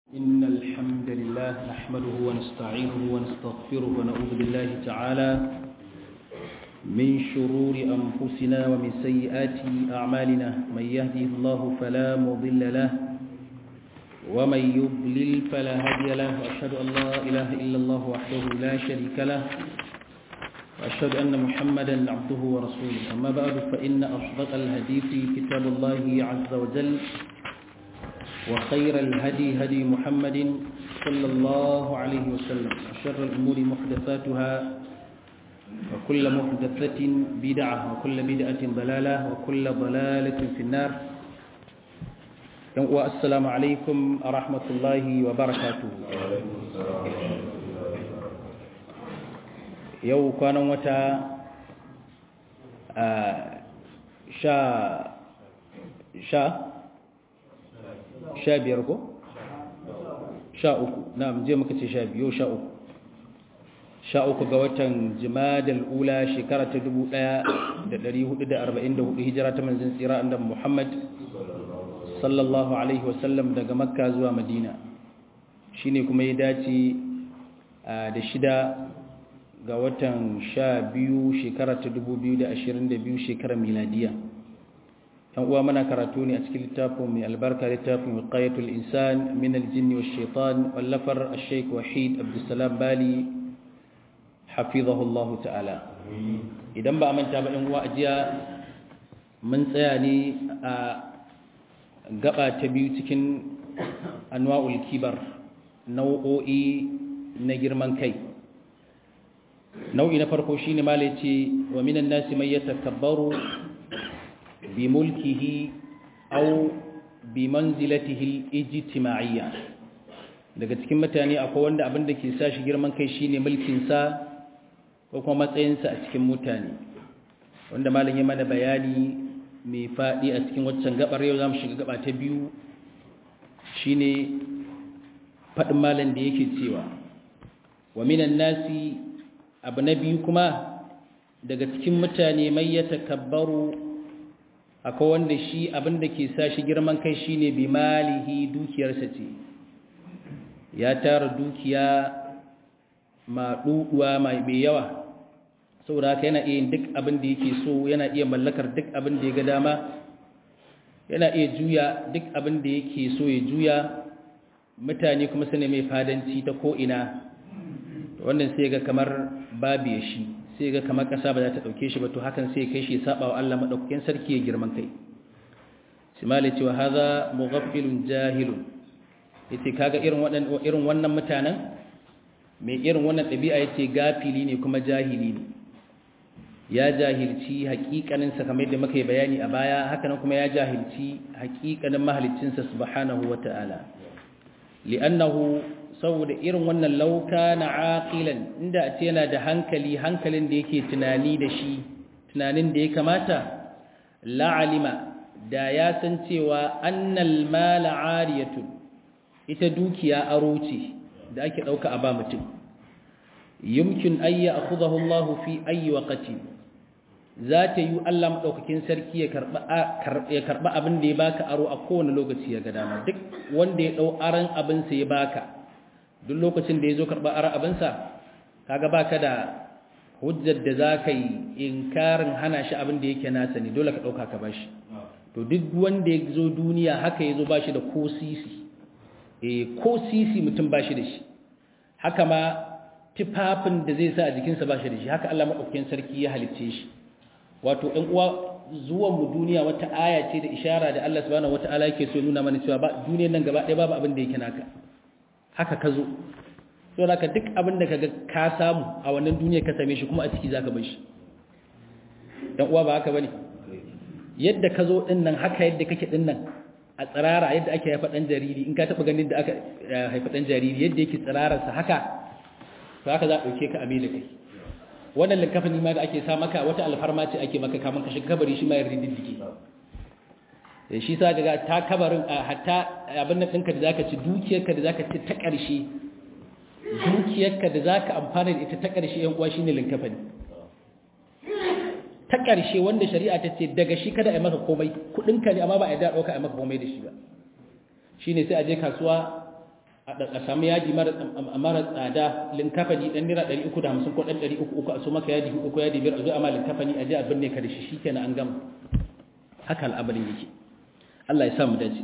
إن الحمد لله نحمده ونستعينه ونستغفره ونعوذ بالله تعالى من شرور أنفسنا ومن سيئات أعمالنا من يهده الله فلا مضل له ومن يضلل فلا هادي له وأشهد أن لا إله إلا الله وحده لا شريك له وأشهد أن محمدا عبده ورسوله أما بعد فإن أصدق الحديث كتاب الله عز وجل وخير الهدي هدي محمد صلى الله عليه وسلم وشر الأمور محدثاتها وكل محدثة بدعة وكل بدعة ضلالة وكل ضلالة في النار والسلام عليكم ورحمة الله وبركاته yau kwanan wata sha sha sha biyar ko? sha uku na je muka ce sha biyu sha uku sha uku ga watan jimadal ula shekara ta dubu ɗaya da ɗari hudu da arba'in da hudu hijira ta manzin tsira andan muhammad sallallahu alaihi wasallam daga makka zuwa madina shine kuma ya dace da shida ga watan sha biyu shekara ta dubu biyu da ashirin da biyu shekarar miladiya yan uwa mana karatu ne a cikin littafin mai albarka littafin wiqayatul insan min aljinni wash shaitan wallafar ash-shaykh wahid abdussalam bali hafizahullahu ta'ala idan ba a manta ba yan uwa ajiya mun tsaya ne a gaba ta biyu cikin anwa'ul kibar nau'o'i na girman kai nau'i na farko shine mala yace wa minan nasi may yatakabbaru bi mulkihi aw bi manzilatihi al-ijtima'iyya daga cikin mutane akwai wanda abin da ke sa shi girman kai shine mulkin sa ko kuma matsayin sa a cikin mutane wanda malam ya mana bayani mai fadi a cikin waccan gabar yau zamu shiga gaba ta biyu shine fadin malam da yake cewa wa minan nasi abu na biyu kuma daga cikin mutane mai ya takabbaru akwai wanda shi abin da ke sa shi girman kai shine bi malihi dukiyarsa ce ya tara dukiya ma duduwa mai yawa saboda haka yana iya duk abin da yake so yana iya mallakar duk abin da ya ga dama yana iya juya duk abin da yake so ya juya mutane kuma su ne mai fadanci ta ko'ina wannan sai ga kamar babu ya shi sai ga kamar ƙasa ba za ta ɗauke shi ba to hakan sai kai shi saba wa Allah maɗaukakin sarki ya girman kai simali cewa haza mughaffilun jahilun yace kaga irin waɗannan irin wannan mutanen mai irin wannan ɗabi'a yace gafili ne kuma jahili ne ya jahilci haƙiƙanin sa kamar yadda muka yi bayani a baya haka nan kuma ya jahilci haƙiƙanin mahaliccinsa subhanahu wata'ala li'annahu saboda irin wannan lauka na aqilan inda a ce yana da hankali hankalin da yake tunani da shi tunanin da ya kamata la'alima da ya san cewa annal mala ariyatu ita dukiya aro ce da ake dauka a ba mutum yumkin ayya akhudahu Allah fi ayi waqti za ta yi Allah madaukakin sarki ya karba ya karba abin da ya baka aro a kowane lokaci ya ga dama duk wanda ya dau aran abin sa ya baka duk lokacin da ya zo karɓar ara abinsa kaga baka da hujjar da za ka yi inkarin hana shi abin da yake nasa ne dole ka ɗauka ka bashi to duk wanda ya zo duniya haka ya zo ba shi da ko sisi e ko sisi mutum ba shi da shi haka ma tufafin da zai sa a jikinsa ba shi da shi haka Allah maɗaukakin sarki ya halicce shi wato ɗan uwa zuwan mu duniya wata aya ce da ishara da Allah subhanahu wataala yake so nuna mana cewa ba duniyar nan gaba ɗaya babu abin da yake naka haka ka zo so da ka duk abin da ka ga ka samu a wannan duniya ka same shi kuma a ciki za ka bai shi ɗan uwa ba haka ba ne yadda ka zo ɗin nan haka yadda kake ɗin nan a tsirara yadda ake haifa ɗan jariri in ka taɓa ganin da aka haifa ɗan jariri yadda yake tsirararsa haka to haka za a ɗauke ka ame da kai wannan linkafin ma da ake sa maka wata alfarma ce ake maka kamun ka shiga kabari shi ma yarda diddike shi sa daga ta kabarin a hatta abin nan ɗinka da za ka ci dukiyarka da za ka ci ta ƙarshe dukiyarka da za ka amfana da ita ta ƙarshe yan uwa shi ne linkafin ta ƙarshe wanda shari'a ta ce daga shi kada a yi maka komai kuɗinka ne amma ba a yi da ɗauka a yi maka komai da shi ba shi ne sai a je kasuwa a samu yaji mara tsada linkafani dan naira 350 ko dan 300 a so maka yaji hudu ko yaji biyar a zo amma linkafani a je a binne ka da shi shikenan an gama haka al'amarin yake Allah ya sa mu dace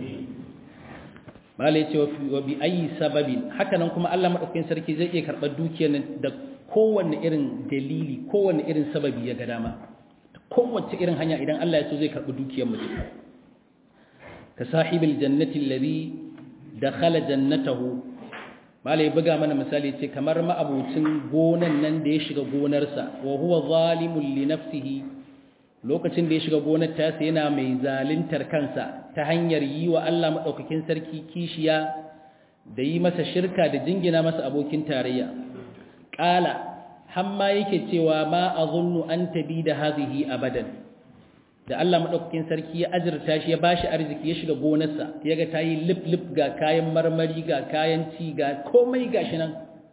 mala yace wa bi ayi sababin haka nan kuma Allah madaukakin sarki zai iya karɓar dukiyar nan da kowanne irin dalili kowanne irin sababi ya ga dama kowace irin hanya idan Allah ya so zai karɓi dukiyar mutum ka sahibil jannati alladhi dakhala jannatahu malai buga mana misali ce kamar ma'abucin gonan nan da ya shiga gonarsa wa huwa zalimun li nafsihi lokacin da ya shiga gonar ta yana mai zalintar kansa ta hanyar yi wa Allah madaukakin sarki kishiya da yi masa shirka da jingina masa abokin tarayya qala hamma yake cewa ma azunnu an tabi da hadhihi abadan da Allah madaukakin sarki ya ajirta shi ya bashi arziki ya shiga gonarsa yaga tayi lip lip ga kayan marmari ga kayan ci ga komai gashi nan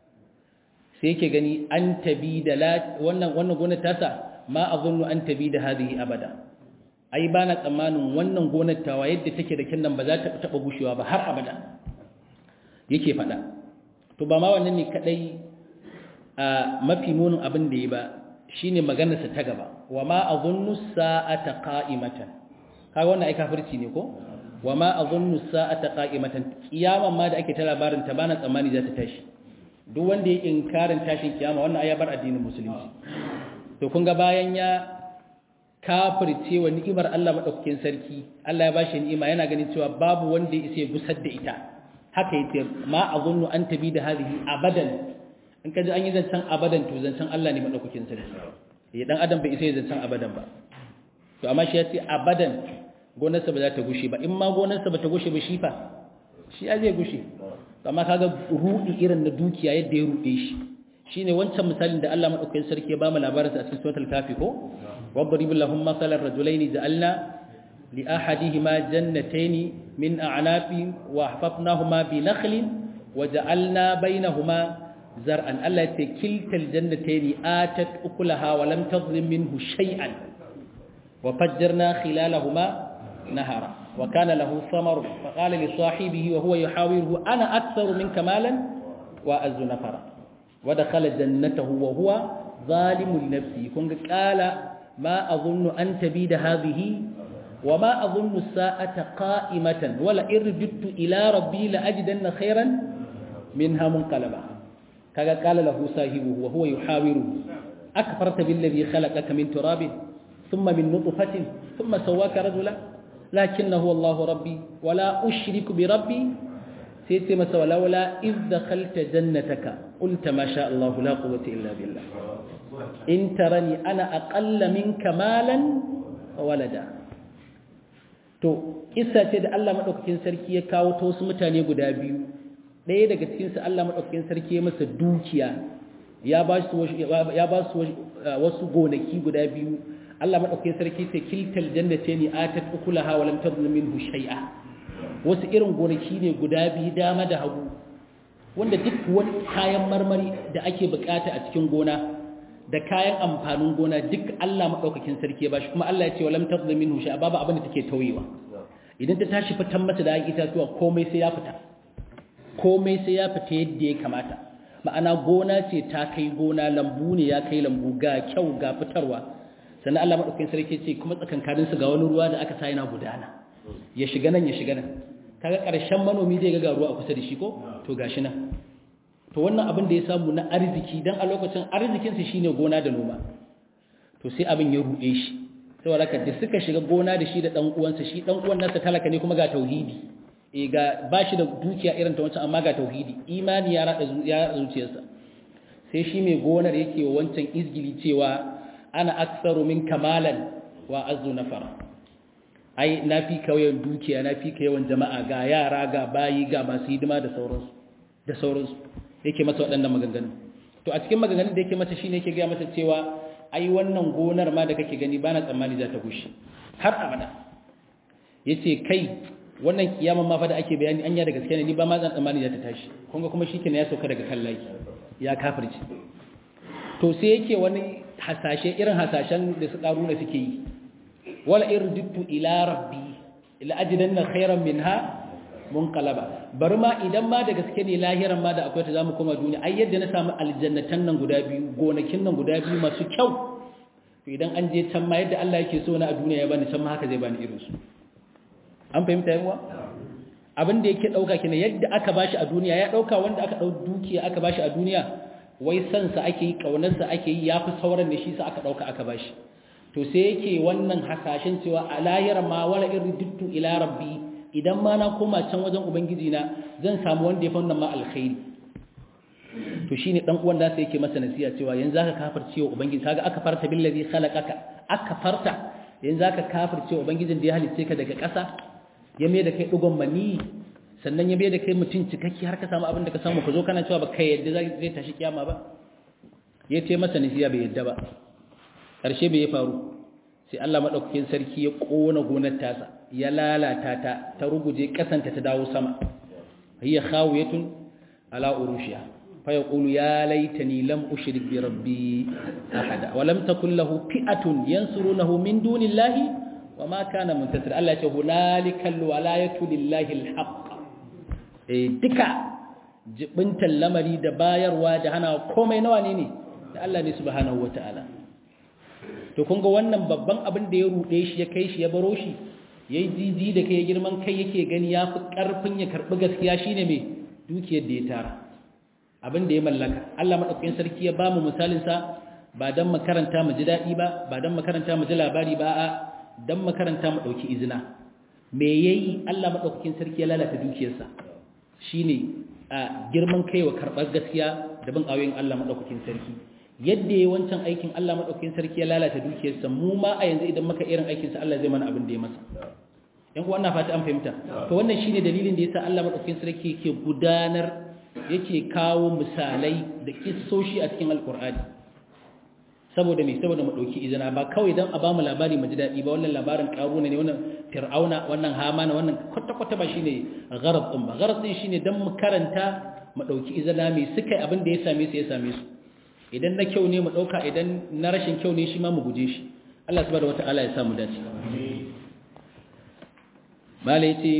sai yake gani an tabi da wannan wannan gonar tasa ma azunnu an tabi da hadhihi abada ai bana tsammanin wannan gonar tawa yadda take da kinnan ba za ta taba gushewa ba har abada yake fada to ba ma wannan ne kadai a mafi munin abin da ya ba shine maganarsa ta gaba wa ma azunnu sa'ata qa'imatan kaga wannan ai kafirci ne ko wa ma azunnu sa'ata qa'imatan kiyaman ma da ake ta labarin ta bana tsammani za ta tashi duk wanda ya inkarin tashin kiyama wannan ai ya bar addinin musulunci to kun ga bayan ya kafirce wa ni'imar Allah madaukakin sarki Allah ya bashi ni'ima yana ganin cewa babu wanda ya isa ya gusar da ita haka yace ma azunnu an tabi da hadhihi abadan in ka ji an yi zancen abadan to zancen Allah ne maɗaukakin sarki ya ɗan adam bai isa yi zancen abadan ba to amma shi ya ce abadan gonarsa ba za ta gushe ba in ma gonarsa ba ta gushe ba shi fa shi ya zai gushe to amma kaga ruɗi irin na dukiya yadda ya ruɗe shi shine wancan misalin da Allah maɗaukakin sarki ya ba mu labarinsa a cikin suratul kafi ko wadrib lahum masalan rajulaini ja'alna li ahadihima jannatayn min a'nafin wa hafafnahuma bi nakhlin wa ja'alna bainahuma zar'an Allah ce kiltal jannatayn atat ukulaha wa lam tadhlim minhu shay'an wa fajjarna khilalahuma nahara wa kana lahu samar fa qala li sahibihi wa huwa yuhawiruhu ana aktharu minka malan wa azzu nafara wa dakhala jannatahu wa huwa zalimun li nafsihi kun ga qala ma adhunnu an tabida hadhihi wa ma adhunnu as-sa'ata qa'imatan wala irjittu ila rabbi la ajidanna khayran minha munqalaba kaga qala lahu sahibuhu wa huwa yuhawiruhu akfarta billadhi khalaqaka min turabin thumma min nutfatin thumma sawwaka rajula lakinnahu Allahu rabbi wala ushriku bi rabbi sai ce masa walaula iz dakhalta jannataka qulta ma sha Allah la quwwata illa billah in tarani ana aqalla minka malan wa walada to kissa ce da Allah madaukakin sarki ya kawo ta wasu mutane guda biyu ɗaya daga cikinsu Allah maɗaukakin sarki ya masa dukiya ya ba su wasu gonaki guda biyu Allah maɗaukakin sarki ta kiltal jannate ni atat ukulaha wa lam tadhlim minhu shay'a wasu irin gonaki ne guda biyu dama da hagu wanda duk wani kayan marmari da ake bukata a cikin gona da kayan amfanin gona duk Allah maɗaukakin sarki ya bashi kuma Allah ya ce wa lam tadhlim minhu shay'a babu abin da take tauyewa idan ta tashi fitan mata da itatuwa komai sai ya fita komai sai ya fita yadda ya kamata ma'ana gona ce ta kai gona lambu ne ya kai lambu ga kyau ga fitarwa sannan Allah madaukakin sarki ce kuma tsakankanin su ga wani ruwa da aka sa yana gudana ya shiga nan ya shiga nan kaga karshen manomi zai ga ruwa a kusa da shi ko to gashi nan to wannan abin da ya samu na arziki dan a lokacin arzikin sa shine gona da noma to sai abin ya ruɗe shi saboda haka da suka shiga gona da shi da dan uwansa shi dan uwan nasa talaka ne kuma ga tauhidi e ga bashi da dukiya irin ta wancan amma ga tauhidi imani ya rada ya zuciyarsa sai shi mai gonar yake wa wancan izgili cewa ana aktsaru min kamalan wa azu nafara ai nafi ka yawan dukiya nafi ka yawan jama'a ga yara ga bayi ga masu hidima da sauransu da sauransu yake masa waɗannan maganganu to a cikin maganganun da yake masa shine yake ga masa cewa ai wannan gonar ma da kake gani bana tsammani za ta gushe har abada yace kai wannan kiyaman ma fa da ake bayani anya da gaske ne ni ba ma zan tsammani za ta tashi kun ga kuma shikenan ya sauka daga kan laki ya kafirci to sai yake wani hasashe irin hasashen da su karuna suke yi wala irjitu ila rabbi ila ajidanna khairan minha munqalaba bari ma idan ma da gaske ne lahiran ma da akwai ta zamu koma duniya ai yadda na samu aljannatan nan guda biyu gonakin nan guda biyu masu kyau to idan an je can ma yadda Allah yake so na a duniya ya bani can ma haka zai bani irin su an fahimta yawa abin da yake dauka kina yadda aka bashi a duniya ya dauka wanda aka dau dukiya aka bashi a duniya wai san sa ake yi kaunar sa ake yi yafi sauran ne shi sa aka dauka aka bashi to sai yake wannan hasashen cewa a layar ma wala irridtu ila rabbi idan ma na koma can wajen ubangiji na zan samu wanda ya fi wannan ma alkhairi to shine dan uwan da sai yake masa nasiha cewa yanzu zaka kafirce wa ubangiji kaga aka farta billazi khalaqaka aka farta yanzu zaka kafirce wa ubangijin da ya halice ka daga ƙasa ya mai da kai dugon mani sannan ya mai da kai mutum cikakki har ka samu abin da ka samu ka zo kana cewa ba kai yadda zai tashi kiyama ba ya ce masa nasiha bai yadda ba ƙarshe bai ya faru sai Allah madaukakin sarki ya kona gonar tasa ya lalata ta ta ruguje kasanta ta dawo sama hiya khawiyatun ala urushiha fa yaqulu ya laitani lam ushrik bi rabbi ahada wa lam takul lahu fi'atun yansurunahu min dunillahi wa ma kana muntasir Allah ya ce hunalika alwalayatu lillahi alhaq eh duka jibintan lamari da bayarwa da hana komai nawa ne ne da Allah ne subhanahu wataala to kun ga wannan babban abin da ya rude shi ya kai shi ya baro shi yayi jiji da kai girman kai yake gani yafi karfin ya karbi gaskiya shine me dukiyar da ya tara abin da ya mallaka Allah madaukakin sarki ya bamu misalin sa ba dan makaranta mu ji dadi ba ba dan makaranta mu ji labari ba a dan makaranta mu dauki izina me yayi Allah madaukakin sarki ya lalata dukiyarsa shine a girman kai wa karbar gaskiya da bin ayoyin Allah madaukakin sarki yadda ya wancan aikin Allah maɗaukakin sarki ya lalata dukiyarsa mu ma a yanzu idan maka irin aikinsa Allah zai mana abin da ya masa yan kuwa fata an fahimta to wannan shine dalilin da yasa Allah maɗaukakin sarki yake gudanar yake kawo misalai da kissoshi a cikin alkur'ani saboda me saboda mu dauki izina ba kawai dan a bamu labari mu ji dadi ba wannan labarin karuna ne wannan fir'auna wannan hamana wannan kwata kwata ba shine gharad din ba gharad din shine dan mu karanta mu dauki izina me suka abin da ya same su ya same su idan na kyau ne mu ɗauka idan na rashin kyau ne shi ma mu guje shi Allah subhanahu wata'ala ya samu dace mala yace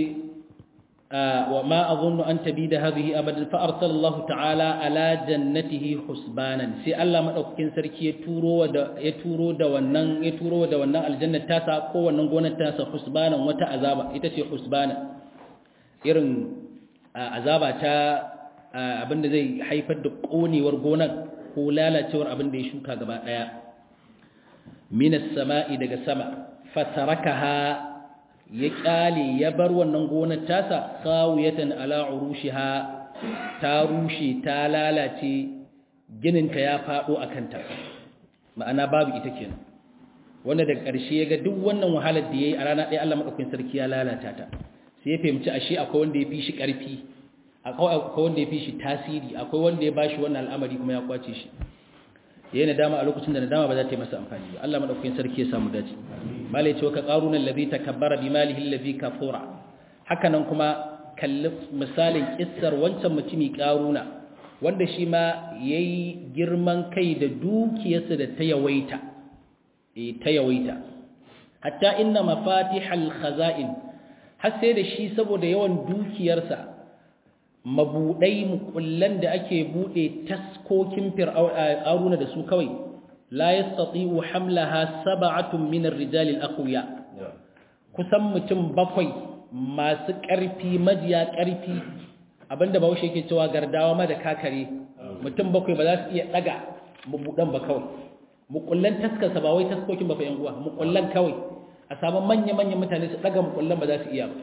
wa ma azunnu an tabida hadhihi abadan fa arsala Allah ta'ala ala jannatihi husbanan sai Allah madaukakin sarki ya turo da ya turo da wannan ya turo da wannan aljanna tasa ko wannan gonar tasa husbanan wata azaba ita ce husbanan irin azaba ta abinda zai haifar da konewar gonar ko lalacewar abin da ya shuka gaba ɗaya minas sama'i daga sama fatarakaha ya ƙyale ya bar wannan gonar tasa kawuyatan ala urushiha ta rushe ta lalace gininta ya faɗo a kanta ma'ana babu ita kenan wanda daga ƙarshe ya ga duk wannan wahalar da ya yi a rana ɗaya Allah maɗaukin sarki ya lalata ta sai ya fahimci ashe akwai wanda ya fi shi ƙarfi akwai wanda ya fi shi tasiri akwai wanda ya ba shi wannan al'amari kuma ya kwace shi yayin nadama a lokacin da nadama ba za ta yi masa amfani ba Allah madaukakin sarki ya samu dace malai ce wa ka qaruna allazi takabbara bi malihi allazi kafura haka nan kuma kalli misalin kissar wancan mutumi qaruna wanda shi ma yayi girman kai da dukiyarsa da ta yawaita eh ta yawaita hatta inna mafatihal khaza'in har sai da shi saboda yawan dukiyarsa mabudai mukullan da ake bude taskokin fir'auna da su kawai la yastati'u hamlaha sab'atun min ar-rijal al-aqwiya kusan mutum bakwai masu ƙarfi majiya ƙarfi abinda bahaushe yake cewa gardawa ma da kakare mutum bakwai ba za su iya daga mabudan ba kawai mukullan taskarsa ba wai taskokin ba fa yan uwa mukullan kawai a samu manya-manyan mutane su daga mukullan ba za su iya ba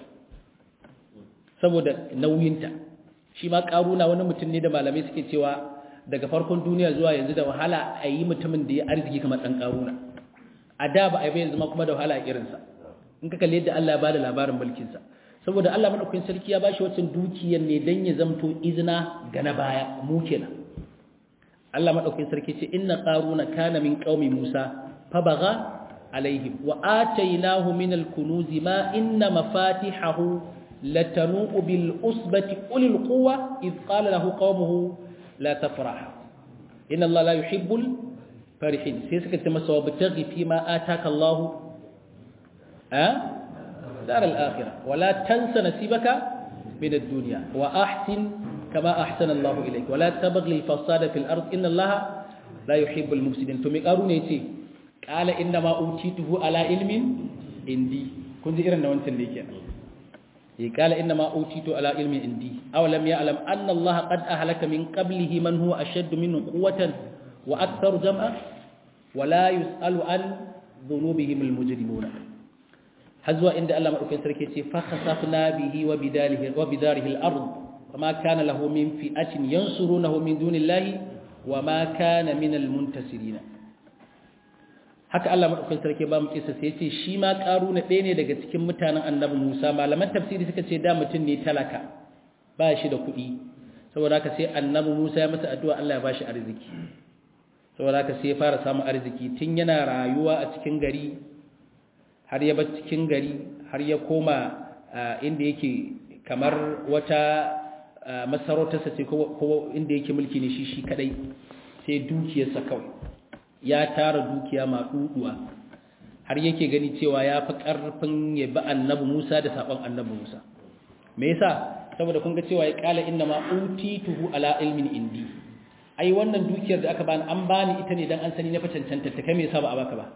saboda nauyinta shi ma karuna wani mutum ne da malamai suke cewa daga farkon duniya zuwa yanzu da wahala a yi mutumin da ya arziki kamar ɗan karuna a da ba a yi yanzu ma kuma da wahala a irinsa in ka kalli yadda Allah ya bada labarin mulkinsa saboda Allah madaukakin sarki ya bashi wacin dukiyar ne dan ya zamto izina ga na baya mu kenan Allah madaukakin sarki ce inna qaruna kana min qaumi Musa fa baga alaihim wa atainahu min al-kunuzi ma inna mafatihahu لتنوء بالأسبة أولي القوة إذ قال له قومه لا تفرح إن الله لا يحب الفرحين سيسكت تمسوا وابتغي فيما آتاك الله أه؟ دار الآخرة ولا تنس نسيبك min ad-dunya wa ahsin kama ahsana Allah ilayk wa la tabghi al-fasada fil ard inna Allah la yuhibbu al-mufsidin to me karu ne yace qala inna ma utituhu ala ilmin indi kun ji irin da wancan da yake ya qala inna ma utitu ala ilmin indi aw lam ya'lam anna Allah qad ahlaka min qablihi man huwa ashaddu minhu quwwatan wa aktharu jam'a wa la yus'alu an dhunubihim al-mujrimuna hazwa inda Allah madaukakin sarki ce fa khasafna bihi wa bidalihi wa bidarihi al-ard وما كان له من فئة ينصرونه من دون الله وما كان من المنتصرين haka Allah madaukakin sarki ba mu kisa sai yace shi ma karuna ɗaya ne daga cikin mutanen annabi Musa malaman tafsiri suka ce da mutum ne talaka ba shi da kuɗi saboda haka sai annabi Musa ya masa addu'a Allah ya bashi arziki saboda haka sai ya fara samun arziki tun yana rayuwa a cikin gari har ya bar cikin gari har ya koma inda yake kamar wata masarautarsa ce ko inda yake mulki ne shi shi kadai sai dukiyarsa kawai ya tara dukiya maɗuɗuwa har yake gani cewa ya fi ƙarfin ya bi annabi Musa da saɓon annabi Musa me yasa saboda kun ga cewa ya ƙala inna ma utituhu ala ilmin indi ai wannan dukiyar da aka bani an bani ita ne dan an sani na fa cancanta ta kai me yasa ba a baka ba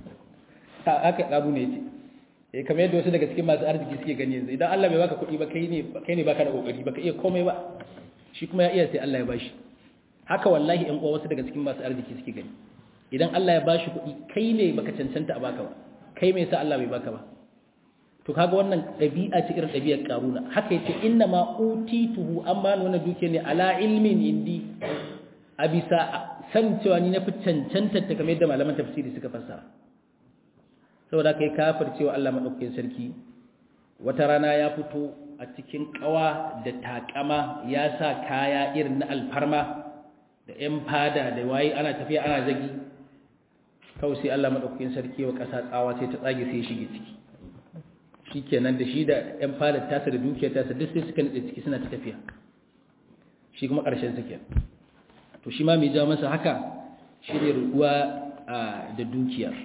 haka ƙaru ne ce eh kamar yadda wasu daga cikin masu arziki suke gani yanzu idan Allah bai baka kuɗi ba kai ne kai ne baka da kokari baka iya komai ba shi kuma ya iya sai Allah ya bashi haka wallahi ƴan uwa wasu daga cikin masu arziki suke gani idan Allah ya bashi kuɗi kai ne baka cancanta a baka ba kai me yasa Allah bai baka ba to kaga wannan ɗabi'a ce irin ɗabi'ar karuna haka yace inna ma utituhu an bani wannan duke ne ala ilmin indi a bisa san cewa ni na fi cancanta ta kamar yadda malaman tafsiri suka fassara saboda kai kafir cewa Allah madaukakin sarki wata rana ya fito a cikin kawa da takama ya sa kaya irin na alfarma da yan fada da waye ana tafiya ana zagi kawai sai Allah madaukakin sarki wa kasa tsawa sai ta tsage sai ya shige ciki shikenan da shi da yan fada tasa da dukiyar tasa duk sai suka nade ciki suna ta tafiya shi kuma karshen suke to shi ma mai ja masa haka shi ne ruwa da dukiyar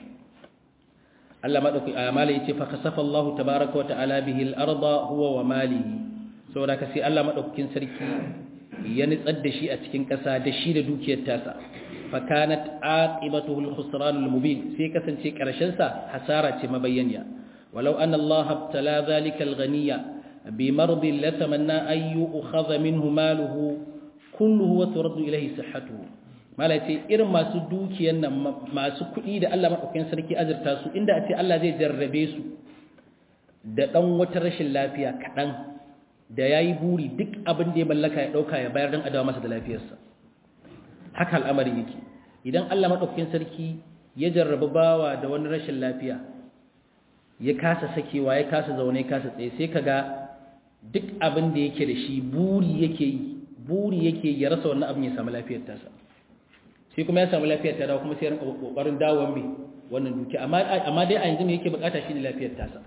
Allah madauki amala yace fa kasafa Allah tabaaraka wa ta'ala bihi al-arda huwa wa malihi saboda ka sai Allah madaukakin sarki ya nitsar da shi a cikin ƙasa da shi da dukiyar tasa fa kanat aqibatuhu al-khusran al-mubin sai kasance karshen sa hasara ce mabayyaniya walau anna Allah abtala dhalika al-ghaniya bi mardin la tamanna ay yu'khadha minhu maluhu kulluhu wa turaddu ilayhi sihhatuhu mala ce irin masu dukiyan nan masu kuɗi da Allah maɗaukakin sarki azurta su inda a ce Allah zai jarrabe su da ɗan wata rashin lafiya kaɗan da ya yi buri duk abin da ya mallaka ya ɗauka ya bayar don adawa masa da lafiyarsa haka al'amari yake idan Allah maɗaukakin sarki ya jarrabi bawa da wani rashin lafiya ya kasa sakewa ya kasa zaune ya kasa tsaye sai ka ga duk abin da yake da shi buri yake yi buri yake ya rasa wannan abin ya samu lafiyar tasa sai kuma ya samu lafiyar ta dawo kuma sai rinka kokarin dawon bi wannan duki amma amma dai a yanzu me yake bukata shine lafiyar tasa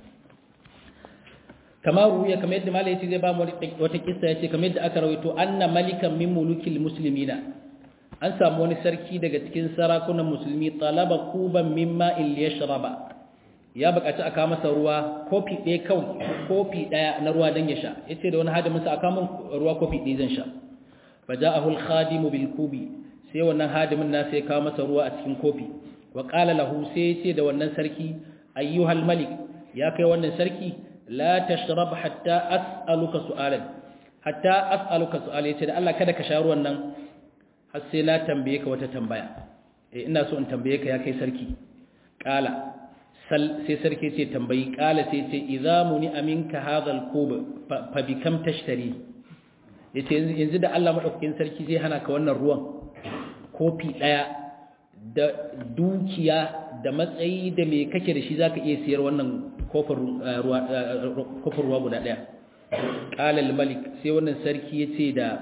kamar ruya kamar yadda malai yace zai ba mu wata kissa yace kamar yadda aka rawaito anna malikan min mulukil muslimina an samu wani sarki daga cikin sarakunan musulmi talaba kuban mimma il yashraba ya bukaci aka masa ruwa kofi ɗaya kawai kofi ɗaya na ruwa dan ya sha yace da wani hadimin sa aka min ruwa kofi ɗaya zan sha faja'ahu al-khadimu bil kubi sai wannan hadimin na sai kawo masa ruwa a cikin kofi wa qala lahu sai ce da wannan sarki ayyuhal malik ya kai wannan sarki la tashrab hatta as'aluka su'alan hatta as'aluka su'al yace da Allah kada ka sha ruwan nan har sai na tambaye ka wata tambaya eh ina so in tambaye ka ya kai sarki qala sal sai sarki ce tambayi qala sai ce idza muni aminka hadha al-kub fa bikam tashtari yace yanzu da Allah madaukakin sarki zai hana ka wannan ruwan kofi ɗaya da dukiya da matsayi da me kake da shi zaka iya siyar wannan kofin ruwa guda ɗaya ƙalal malik sai wannan sarki ya ce da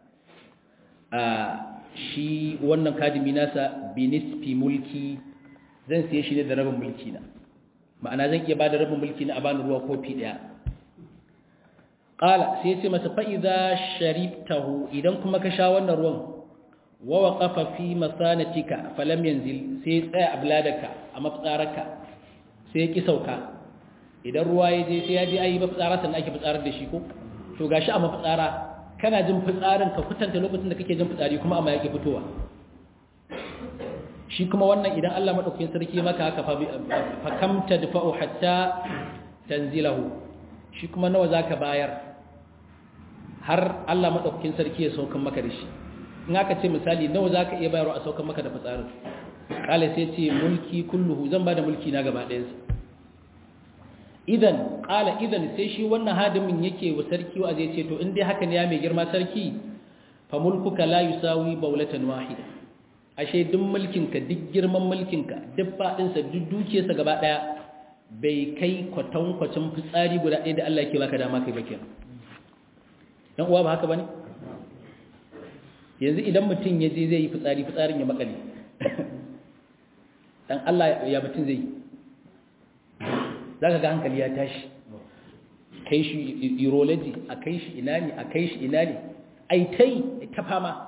shi wannan kadimi nasa binisfi mulki zan siye shi ne da rabin mulki na ma'ana zan iya ba da rabin mulki na a bani ruwa kofi ɗaya ƙala sai ya ce masa fa'iza shariftahu idan kuma ka sha wannan ruwan wa waqafa fi masanatika falam yanzil sai tsaya a bladaka a maftsaraka sai ki sauka idan ruwa ya je sai ya je ayi maftsara sannan ake fitsarar da shi ko to to gashi a mafitsara kana jin fitsarin ka kutanta lokacin da kake jin fitsari kuma amma yake fitowa shi kuma wannan idan Allah madaukakin sarki maka haka fa kam tadfa'u hatta tanzilahu shi kuma nawa zaka bayar har Allah madaukakin sarki ya saukan maka da shi in aka ce misali nawa zaka iya bayarwa a saukan maka da fitsarin kala sai ce mulki kulluhu zan bada mulki na gaba ɗayan sa idan kala idan sai shi wannan hadimin yake wa sarki wa zai ce to in dai haka ne ya mai girma sarki fa mulkuka la yusawi bawlatan wahida ashe duk mulkinka duk girman mulkinka duk faɗinsa duk dukiyarsa gaba ɗaya bai kai kwatankwacin fitsari guda ɗaya da Allah ke baka dama kai bakin ɗan uwa ba haka ba ne yanzu idan mutum ya je zai yi fitsari fitsarin ya makale ɗan Allah ya mutum zai yi za ka ga hankali ya tashi kai shi urology a kai shi ina ne a kai shi ina ne aitai ta fama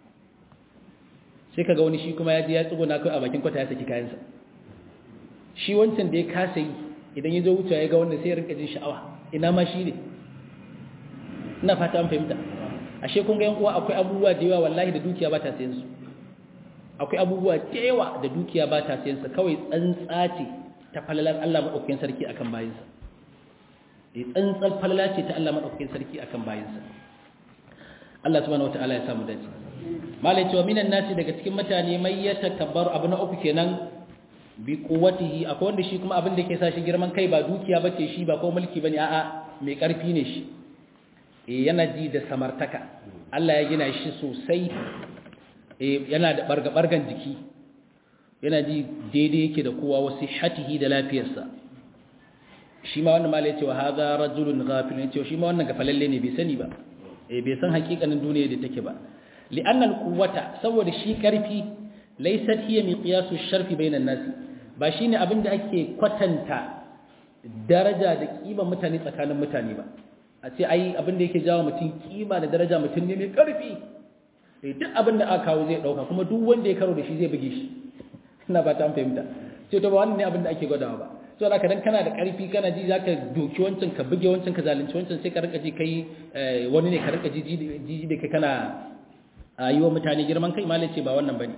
sai kaga wani shi kuma ya je ya tsuguna kai a bakin kwata ya saki kayansa shi wancan da ya kasa yi idan ya zo wucewa ya ga wannan sai ya rinka jin sha'awa ina ma shi ne ina fata an fahimta ashe kun ga yan uwa akwai abubuwa da yawa wallahi da dukiya ba ta sayan su akwai abubuwa da yawa da dukiya ba ta sayan su kawai tsantsa ce ta falalar Allah madaukakin sarki akan bayinsa eh tsantsar falala ce ta Allah madaukakin sarki akan bayinsa Allah subhanahu wataala ya samu dace malai cewa minan nasi daga cikin mutane mai ya takabbaru abu na uku kenan bi quwwatihi akwai wanda shi kuma abin da yake sa shi girman kai ba dukiya bace shi ba ko mulki bane a'a mai karfi ne shi eh yana ji da samartaka Allah ya gina shi sosai eh yana da barga bargan jiki yana ji daidai yake da kowa wasu hatihi da lafiyarsa shi ma wannan malai cewa hadha rajulun ghafil ne cewa shi ma wannan gafalalle ne bai sani ba eh bai san hakikanin duniya da take ba لأن القوة سوى شي كرفي ليست هي مقياس الشرف بين الناس ba shine abin da ake kwatanta daraja da kima mutane tsakanin mutane ba a ce ai abin da yake jawo mutum kima da daraja mutum ne mai karfi duk abin da aka kawo zai dauka kuma duk wanda ya karo da shi zai buge shi ina ba ta fahimta ce to ba wannan ne abin da ake gwadawa ba so da dan kana da karfi kana ji zaka doki wancan ka buge wancan ka zalunci wancan sai ka rika ji kai wani ne ka rika ji ji da kai kana a yi wa mutane girman kai malai ce ba wannan ba ne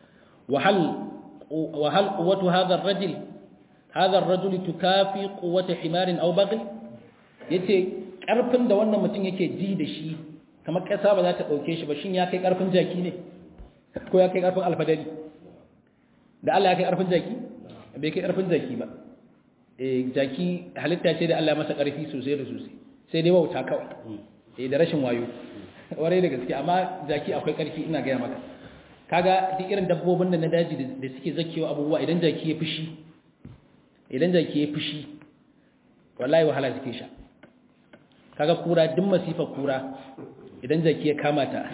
wahal kuwatu hadar rajil hadar rajuli tukafi kuwata himarin au bagil ya ce ƙarfin da wannan mutum yake ji da shi kamar ƙasa ba za ta ɗauke shi ba shin ya kai ƙarfin jaki ne ko ya kai ƙarfin alfadari da Allah ya kai ƙarfin jaki bai kai ƙarfin jaki ba jaki halitta ce da Allah masa ƙarfi sosai da sosai sai dai wauta kawai da rashin wayo warai da gaske amma jaki akwai ƙarfi ina gaya maka kaga duk irin dabbobin da na daji da suke zakewa abubuwa idan jaki ya fushi idan jaki ya fushi wallahi wahala suke sha kaga kura duk masifa kura idan jaki ya kama ta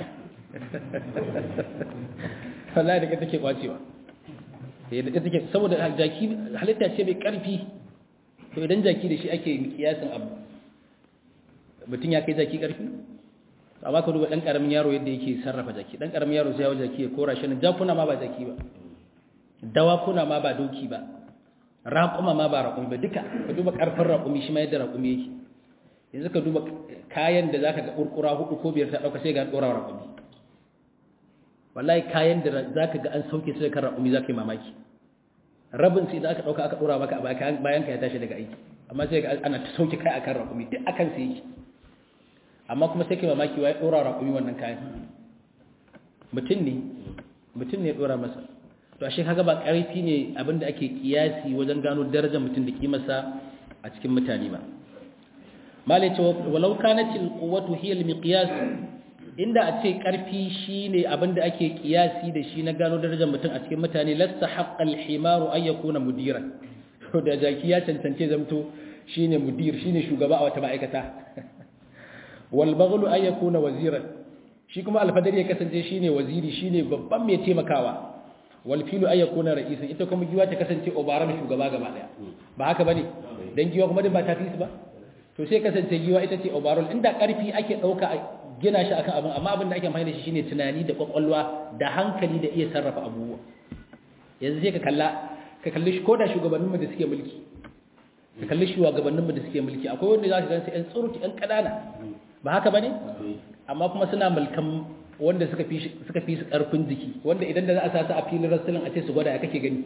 wallahi daga take kwacewa daga take saboda jaki halitta ce mai ƙarfi to idan jaki da shi ake kiyasin abu mutum ya kai jaki ƙarfi amma ka duba dan karamin yaro yadda yake sarrafa jaki dan karamin yaro sai ya jaki ya kora shi nan jakuna ma ba jaki ba dawakuna ma ba doki ba raƙuma ma ba raƙumi ba duka ka duba karfin raƙumi shi ma yadda raƙumi yake yanzu ka duba kayan da zaka ga kurkura hudu ko biyar ta dauka sai ga dora raƙumi wallahi kayan da zaka ga an sauke su da kan raƙumi zaka yi mamaki rabin sai da aka dauka aka dora maka a bayan ka ya tashi daga aiki amma sai ga ana ta sauke kai akan raƙumi duk akan sai yake amma kuma sai kai mamaki wai dora raƙumi wannan kayan mutum ne mutum ne dora masa to ashe kaga ba ƙarfi ne abinda ake kiyasi wajen gano darajar mutum da kimarsa a cikin mutane ba malai ce walau kanatil quwwatu hiya al-miqyas inda a ce ƙarfi shine abinda ake kiyasi da shi na gano darajar mutum a cikin mutane lasta haqqal himaru ay yakuna mudiran to da jaki ya cancance zamto shine mudir shine shugaba a wata ma'aikata walbaglu ay yakuna waziran shi kuma alfadar ya kasance shine waziri shine babban mai taimakawa wal filu ay yakuna ra'isan ita kuma giwa ta kasance obaran shugaba gaba daya ba haka bane dan giwa kuma din ba ta fi ba to sai kasance giwa ita ce obaral inda karfi ake dauka gina shi akan abin amma abin da ake amfani da shi shine tunani da kwakwalwa da hankali da iya sarrafa abubuwa yanzu sai ka kalla ka kalli shi koda shugabanninmu da suke mulki ka kalli shugabanninmu da suke mulki akwai wanda za ka gansu ƴan tsuruti ƴan ƙanana ba haka bane amma kuma suna mulkan wanda suka fi suka fi su karfin jiki wanda idan da za a sasa a filin rasulun a ce su gwada ya kake gani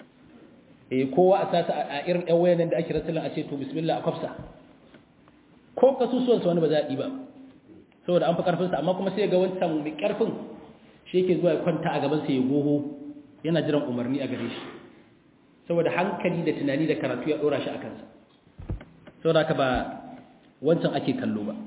eh kowa a sasa a irin ɗan wayan da ake rasulun a ce to bismillah a kwafsa ko kasusuwan sa wani ba za a yi ba saboda an fi karfin sa amma kuma sai ga wancan mai karfin shi yake zuwa ya kwanta a gaban sa ya goho yana jiran umarni a gare shi saboda hankali da tunani da karatu ya dora shi a kansa saboda haka ba wancan ake kallo ba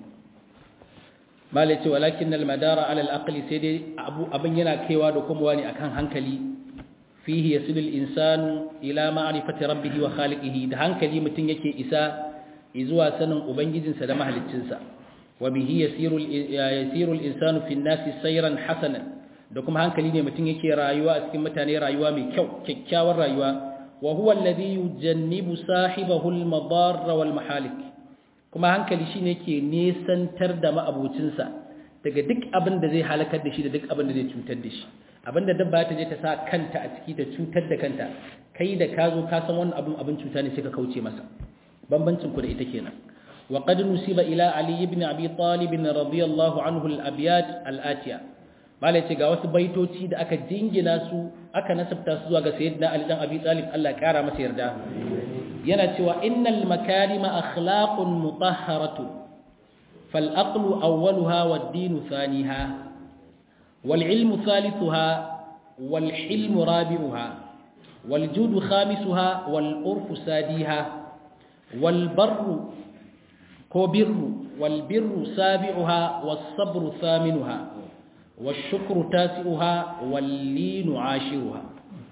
malai ce walakin almadara ala alaqli sai dai abu abin yana kaiwa da kuma wani akan hankali fihi yasilu al-insanu ila ma'rifati rabbih wa khaliqihi da hankali mutun yake isa zuwa sanin ubangijinsa da mahaliccinsa wa bihi yasiru yasiru al-insanu fi an-nasi sayran hasanan da kuma hankali ne mutun yake rayuwa a cikin mutane rayuwa mai kyau kyakkyawar rayuwa wa huwa alladhi yujannibu sahibahu al-madarra wal mahalik kuma hankali shine ke nesantar da ma'abocinsa daga duk abin da zai halakar da shi da duk abin da zai cutar da shi abin da dabba ta je ta sa kanta a ciki ta cutar da kanta kai da ka zo ka san wannan abin abin cuta ne sai ka kauce masa bambancin ku da ita kenan wa qad nusiba ila ali ibn abi talib radiyallahu anhu al-abyat al-atiya malai ce ga wasu baitoci da aka jingina su aka nasabta su zuwa ga sayyidina ali dan abi talib Allah ya kara masa yarda yana cewa innal makarima akhlaqun mutahharatu fal aqlu awwaluha wad din thaniha wal ilmu thalithuha wal hilmu rabi'uha wal judu khamisuha wal urfu sadiha wal barru ko birru wal birru sabi'uha was sabru thaminuha wash shukru tasi'uha wal linu 'ashiruha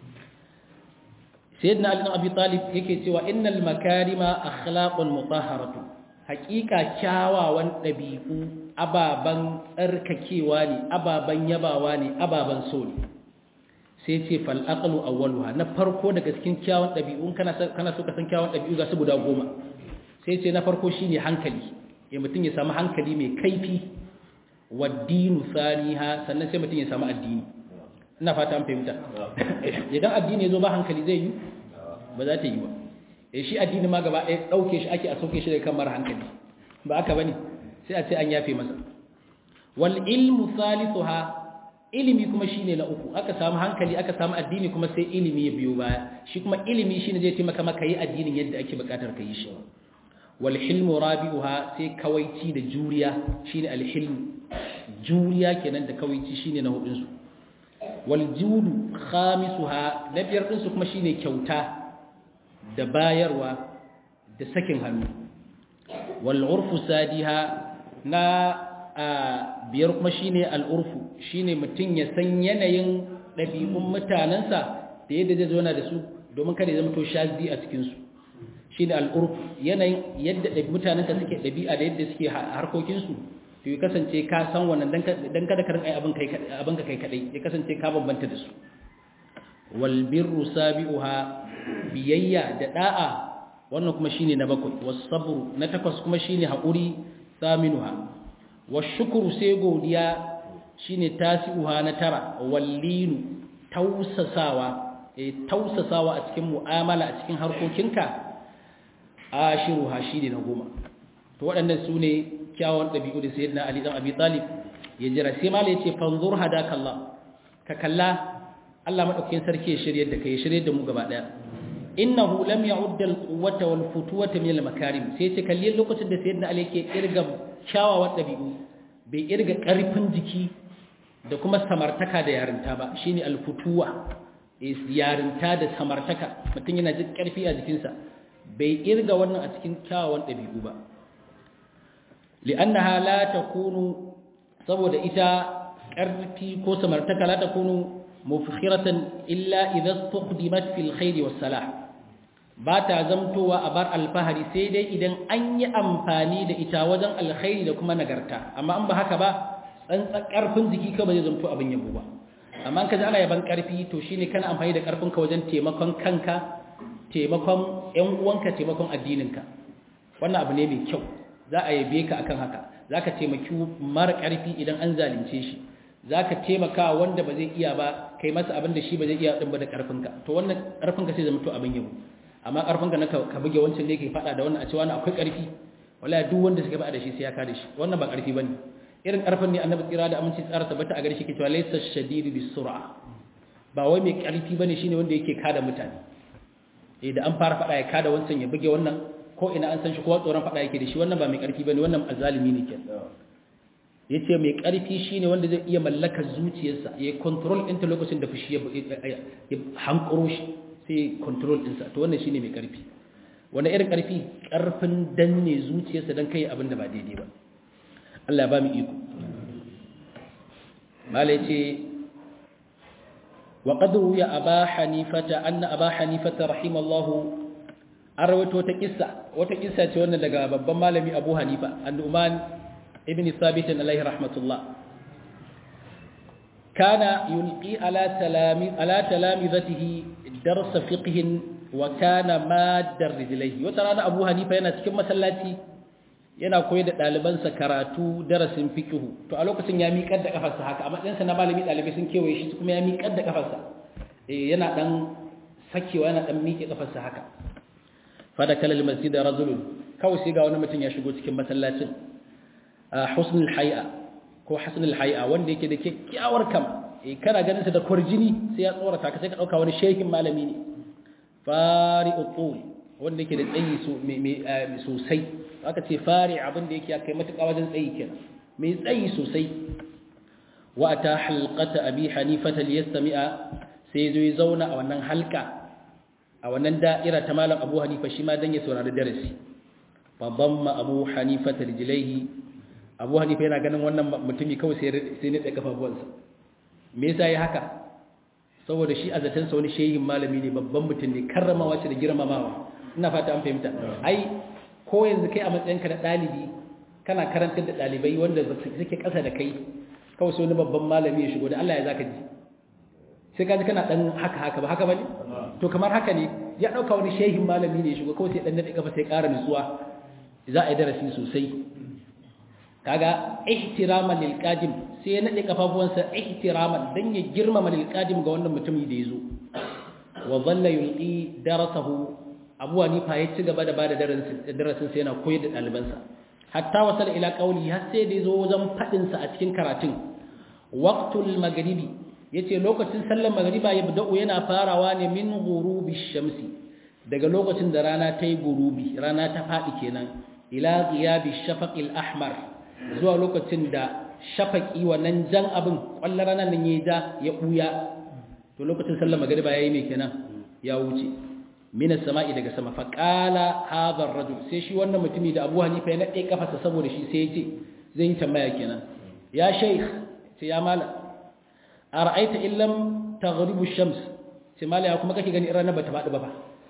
sayyidina ali bin abi talib yake cewa innal makarima akhlaqun mutahharatu haqiqa kyawawan dabi'u ababan tsarkakewa ne ababan yabawa ne ababan so ne sai ce fal aqlu awwaluha na farko daga cikin kyawun dabi'un kana kana so ka san kyawun dabi'u ga su guda goma sai ce na farko shine hankali ya mutun ya samu hankali mai kaifi waddinu saniha sannan sai mutun ya samu addini ina fata an fahimta idan addini ya zo ba hankali zai yi ba za ta yi ba e shi addini ma gaba ɗaya ɗauke shi ake a sauke shi daga kan mara hankali ba aka bane sai a ce an yafe masa wal ilmu salisuha ilimi kuma shine na uku aka samu hankali aka samu addini kuma sai ilimi ya biyo baya shi kuma ilimi shine zai taimaka maka yi addinin yadda ake bukatar ka yi shi wal hilmu rabi'uha sai kawaici da juriya shine al hilmu juriya kenan da kawaici shine na hudun su waljudu khamisuha na biyar ɗinsu kuma shine kyauta da bayarwa da sakin hannu wal'urfu sadiha na biyar kuma shine al'urfu shine mutum ya san yanayin ɗabi'un mutanensa da yadda zai zauna da su domin kada ya zama to shazi a cikinsu shine al'urfu yanayin yadda mutanenka suke ɗabi'a da yadda suke harkokinsu to ya kasance ka san wannan dan kada ka rinka abin kai abin ka kai kadai ya kasance ka bambanta da su wal birru sabi'uha biyayya da da'a wannan kuma shine na bakwai was sabru na takwas kuma shine haƙuri saminuha was shukru sai godiya shine tasi'uha na tara wallinu tausasawa eh tausasawa a cikin mu'amala a cikin harkokinka ashiruha shine na goma to waɗannan su ne kyawun ɗabi'u da sayyidina Ali dan Abi Talib ya jira sai mala yace fanzur hadakallah ka kalla Allah madaukakin sarki ya shiryar da kai ya shiryar da mu gaba daya innahu lam ya'ud al-quwwata wal futuwata min al-makarim sai ce kalli lokacin da sayyidina Ali yake kirga kyawawan ɗabi'u bai kirga ƙarfin jiki da kuma samartaka da yarinta ba shine al-futuwa yarinta da samartaka mutum yana jin ƙarfi a jikinsa bai kirga wannan a cikin kyawawan ɗabi'u ba li'annaha la takunu saboda ita ƙarfi ko samartaka la takunu mufkhiratan illa idza tuqdimat fil khair was salah ba ta zamtowa a bar alfahari sai dai idan an yi amfani da ita wajen alkhairi da kuma nagarta amma an ba haka ba tsantsan ƙarfin jiki ka ba zai zamto abin yabo ba amma ka ji ana yaban ƙarfi to shine kana amfani da ƙarfinka wajen taimakon kanka taimakon ƴan uwanka taimakon addininka wannan abu ne mai kyau za a yabe ka akan haka za ka taimaki mara ƙarfi idan an zalunce shi za ka taimaka wanda ba zai iya ba kai masa abin da shi ba zai iya ɗin ba da ƙarfinka to wannan ƙarfinka sai zama to abin yabo amma ƙarfinka na ka buge wancan ne ke faɗa da wannan a ce wani akwai ƙarfi wallahi duk wanda suka ba da shi sai ya kada shi wannan ba karfi bane irin karfin ne annabi tsira da aminci tsara tabbata a gare shi ke cewa laysa shadidu bisur'a ba wai mai karfi bane shine wanda yake kada mutane eh da an fara fada ya kada wancan ya buge wannan ko ina an san shi kowa tsoron fada yake da shi wannan ba mai karfi bane wannan azalimi ne ke yace mai karfi shine wanda zai iya mallakar zuciyarsa ya control ɗinta lokacin da fushi ya hankuro shi sai control ɗinsa to wannan shine mai karfi wanda irin karfi karfin danne zuciyarsa dan kai abin da ba daidai ba Allah ya ba mu iko malai ce wa qad ya aba hanifata anna aba hanifata rahimallahu an rawaito wata kissa wata kissa ce wannan daga babban malami Abu Hanifa an-Nu'man ibn Thabit alayhi rahmatullah kana yulqi ala talami ala talamizatihi dars fiqh wa kana maddar rijlaihi wata rana Abu Hanifa yana cikin masallaci yana koyar da ɗalibansa karatu darasin fiqh to a lokacin ya miƙar da kafarsa haka a matsayinsa na malami ɗalibai sun kewaye shi kuma ya miƙar da kafarsa eh yana dan sakewa yana dan miƙe kafarsa haka fada kalal masjid rajulun kawai sai ga wani mutum ya shigo cikin masallacin husnul hay'a ko husnul hay'a wanda yake da kyakkyawar kama eh kana ganin sa da kurjini sai ya tsorata ka sai ka dauka wani shehin malami ne fari'u tul wanda yake da tsayi sosai aka ce fari abin da yake ya kai matuƙa wajen tsayi kenan mai tsayi sosai wa ata halqata abi hanifata liyastami'a sai zo ya zauna a wannan halka a wannan da'ira ta malam abu hanifa shi ma dan ya saurari darasi fa damma abu hanifa rijlaihi abu hanifa yana ganin wannan mutumi kawai sai sai ne da kafafuwansa me yasa yi haka saboda shi a zaton sa wani shehin malami ne babban mutum ne karramawa shi da girmamawa ina fata an fahimta ai ko yanzu kai a matsayinka na ɗalibi kana karantar da ɗalibai wanda suke ƙasa da kai kawai sai wani babban malami ya shigo da Allah ya zaka ji sai ka ji kana dan haka haka ba haka bane to kamar haka ne ya dauka wani shehin malami ne ya shigo kawai sai dan nade kafa sai ƙara nutsuwa za a yi darasi sosai kaga ihtiraman lil qadim sai ya nade kafafuwansa ihtiraman dan ya girmama lil qadim ga wannan mutumi da yazo wa dhalla yulqi darasahu abu hanifa ya ci gaba da bada darasin sai yana koyar da ɗalibansa hatta wasal ila qauli har sai da yazo wajen fadin sa a cikin karatun waqtul maghribi yace lokacin sallar magriba ya bida'u yana farawa ne min ghurubi shamsi daga lokacin da rana ta yi gurubi rana ta fadi kenan ila ghiyabi shafaqil ahmar zuwa lokacin da shafaqi wannan jan abin kwallar ranar nan yayi da ya buya to lokacin sallar magriba yayi me kenan ya wuce minas sama'i daga sama faƙala hadar rajul sai shi wannan mutumi da abu hanifa ya naɗe kafarsa saboda shi sai ya ce zai yi tambaya kenan ya shaikh ce ya mala a ra'aita illam ta garibu shams ce mala ya kuma kake gani ranar ba ta faɗi ba ba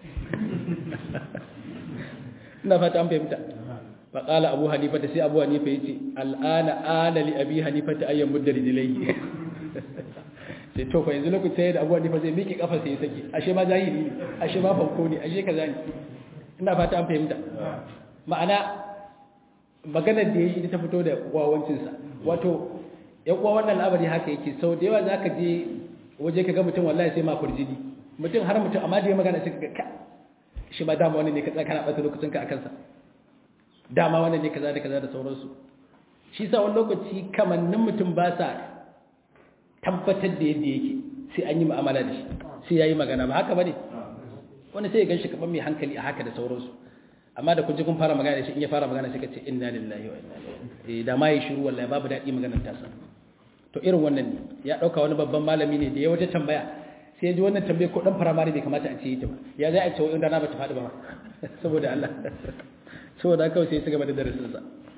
ina fata an fahimta faƙala abu hanifa ta sai abu hanifa ya ce al'ana ana li abi hanifa ta ayyan muddar dilai sai to fa yanzu lokacin da abuwa nifa zai miƙe kafa sai ya sake ashe ma zahiri ne ashe ma fanko ne ashe kaza ne ina fata an fahimta ma'ana maganar da ya yi ta fito da wawancinsa wato yan uwa wannan labari haka yake sau da yawa za ka je waje ka ga mutum wallahi sai ma kurjini mutum har mutum amma da ya magana sai ka ka shi ma dama wani ne ka tsaka na ɓata lokacin ka a kansa dama wannan ne kaza da kaza da sauransu shi sa wani lokaci kamannin mutum ba sa tabbatar da yadda yake sai an yi mu'amala da shi sai ya yi magana ba haka ba ne wani sai ya gan shi kaɓan mai hankali a haka da sauransu amma da kun ji kun fara magana da shi in ya fara magana sai ka ce inna lillahi wa inna ilaihi da ma yi shiru wallahi babu daɗi maganar tasa to irin wannan ne ya ɗauka wani babban malami ne da ya waje tambaya sai ya ji wannan tambaya ko ɗan firamare bai kamata a ce yi ta ba ya za a ce wa'in rana ba ta faɗi ba saboda Allah saboda kawai sai ya ci gaba da darasinsa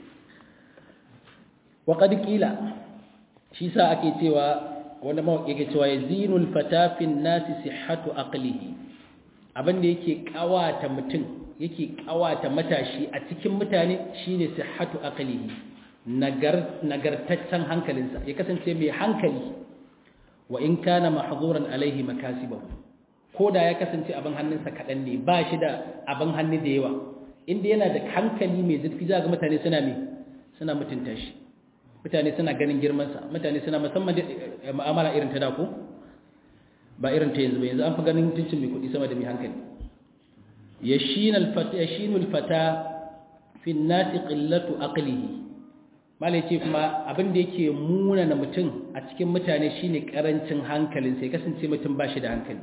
wa qad qila shi sa ake cewa wanda mawaƙi yake cewa ya zinul fatafin nasi sihhatu aqlihi abin da yake kawata mutum yake kawata matashi a cikin mutane shine sihhatu aqlihi nagar nagartaccen hankalinsa ya kasance mai hankali wa in kana mahzuran alaihi makasibahu koda ya kasance abin hannunsa kaɗan ne ba shi da abin hannu da yawa inda yana da hankali mai zurfi za ga mutane suna me suna mutunta shi mutane suna ganin girmansa mutane suna musamman da mu'amala irin ta dako ba irin ta yanzu ba yanzu an fi ganin mutuncin mai kuɗi sama da mai hankali yashinul fata yashinul fata fi nasi qillatu aqlihi malai ce kuma abin da yake munana mutum a cikin mutane shine karancin hankalin sai kasance mutum ba shi da hankali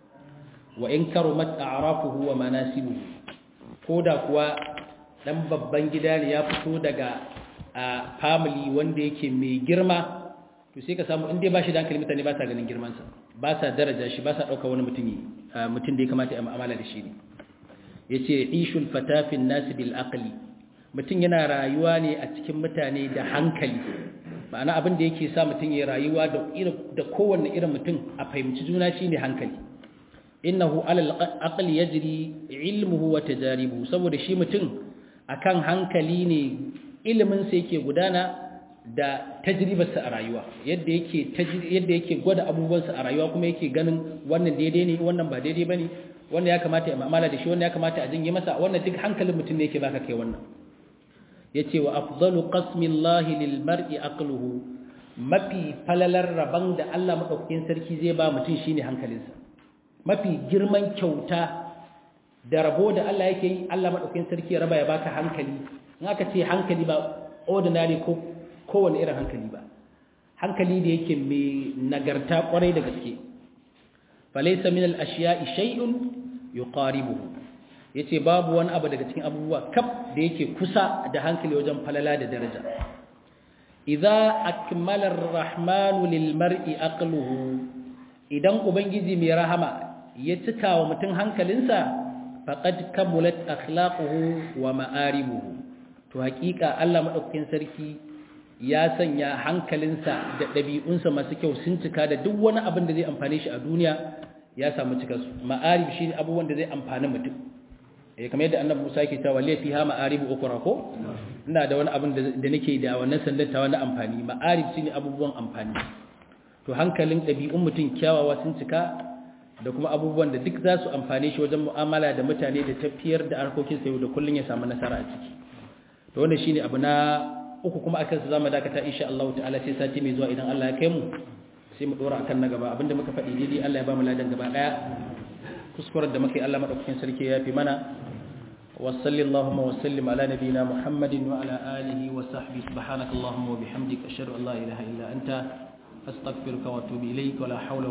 wa in karumat a'rafuhu wa manasibuhu koda kuwa dan babban gida ne ya fito daga a family wanda yake mai girma to sai ka samu inda ba shi da hankali mutane ba sa ganin girman sa ba sa daraja shi ba sa dauka wani mutum mutum da ya kamata ya mu'amala da shi ne yace ishul fatafin nas bil aqli mutum yana rayuwa ne a cikin mutane da hankali ma'ana abin da yake sa mutum ya rayuwa da da kowanne irin mutum a fahimci juna shine hankali innahu alal aqli yajri ilmuhu wa tajaribuhu saboda shi mutum akan hankali ne ilimin sa yake gudana da tajribarsa a rayuwa yadda yake yadda yake gwada abubuwansa a rayuwa kuma yake ganin wannan daidai ne wannan ba daidai bane wannan ya kamata ya mu'amala da shi wannan ya kamata a jinge masa wannan duk hankalin mutum ne yake baka kai wannan yace wa afdalu qasmillahi lil mar'i aqluhu mafi falalar raban da Allah madaukakin sarki zai ba mutum shine hankalinsa mafi girman kyauta da rabo da Allah yake yi Allah madaukakin sarki ya raba ya baka hankali in aka ce hankali ba ordinary ko kowane irin hankali ba hankali da yake mai nagarta kwarai da gaske falaysa min al-ashiya'i shay'un yuqaribuhu yace babu wani abu daga cikin abubuwa kaf da yake kusa da hankali wajen falala da daraja idza akmala ar-rahmanu lil mar'i aqluhu idan ubangiji mai rahama ya cika wa mutum hankalinsa faqad kamulat akhlaquhu wa ma'aribuhu to hakika Allah madaukakin sarki ya sanya hankalinsa da ɗabi'unsa masu kyau sun cika da duk wani abin da zai amfane shi a duniya ya samu cika su ma'arib shi ne abubuwan da zai amfani mutum eh kamar yadda annabi Musa yake cewa laifi ha ma'arib ukra ko ina da wani abin da nake da wannan sandan ta wani amfani ma'arib shine abubuwan amfani to hankalin ɗabi'un mutum kyawawa sun cika da kuma abubuwan da duk za su amfane shi wajen mu'amala da mutane da tafiyar da harkokin sa yau da kullun ya samu nasara a ciki to wannan shine abu na uku kuma akan su zamu dakata insha Allah ta'ala sai sati mai zuwa idan Allah ya kai mu sai mu dora akan na gaba abinda muka faɗi daidai Allah ya ba mu ladan gaba daya kuskuren da muka yi Allah madaukakin sarki ya fi mana wa sallallahu wa sallim ala nabiyyina Muhammadin wa ala alihi wa sahbihi subhanakallahumma wa bihamdika ashhadu an la ilaha illa anta astaghfiruka wa atubu ilayk wa la hawla